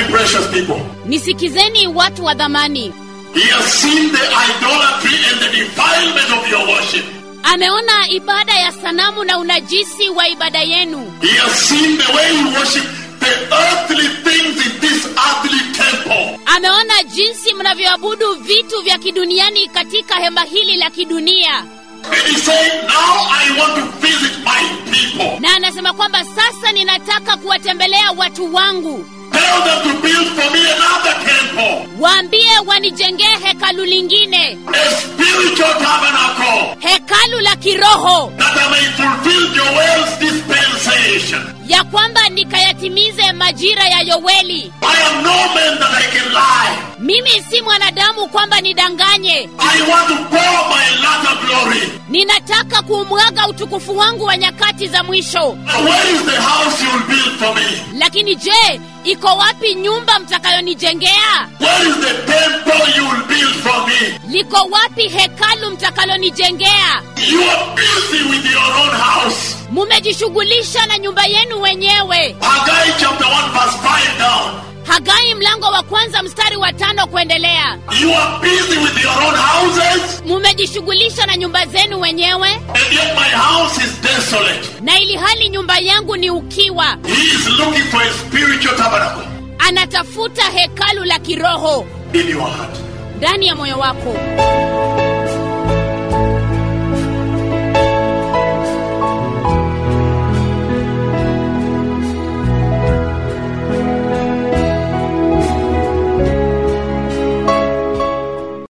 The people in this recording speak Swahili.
precious people. nisikizeni watu wa dhamani He has seen the idolatry and the defilement of your worship. ameona ibada ya sanamu na unajisi wa ibada yenu He has seen the way you worship the earthly things in this earthly temple. ameona jinsi mnavyoabudu vitu vya kiduniani katika hema hili la kidunia And he said, Now I want to visit my people. na anasema kwamba sasa ninataka kuwatembelea watu wangu Tell them to build for me another temple, waambie wanijengee hekalu lingine a spiritual tabernacle, hekalu la kiroho that I may fulfill Joel's dispensation. ya kwamba nikayatimize majira ya yoweli I am no man that I can lie. mimi si mwanadamu kwamba nidanganye I want to pour my latter glory. ninataka kuumwaga utukufu wangu wa nyakati za mwisho Now, where is the house you will build for me? lakini je iko wapi nyumba mtakayonijengea Where is the temple you will build for me? liko wapi hekalu mtakalonijengea You are busy with your own house. mumejishughulisha na nyumba yenu wenyewe Haggai chapter 1 verse 5 down. hagai mlango wa kwanza mstari wa tano kuendelea You are busy with your own houses, mumejishughulisha na nyumba zenu wenyewe and yet my house is desolate. na ili hali nyumba yangu ni ukiwa He is looking for a spiritual tabernacle anatafuta hekalu la kiroho in your heart. ndani ya moyo wako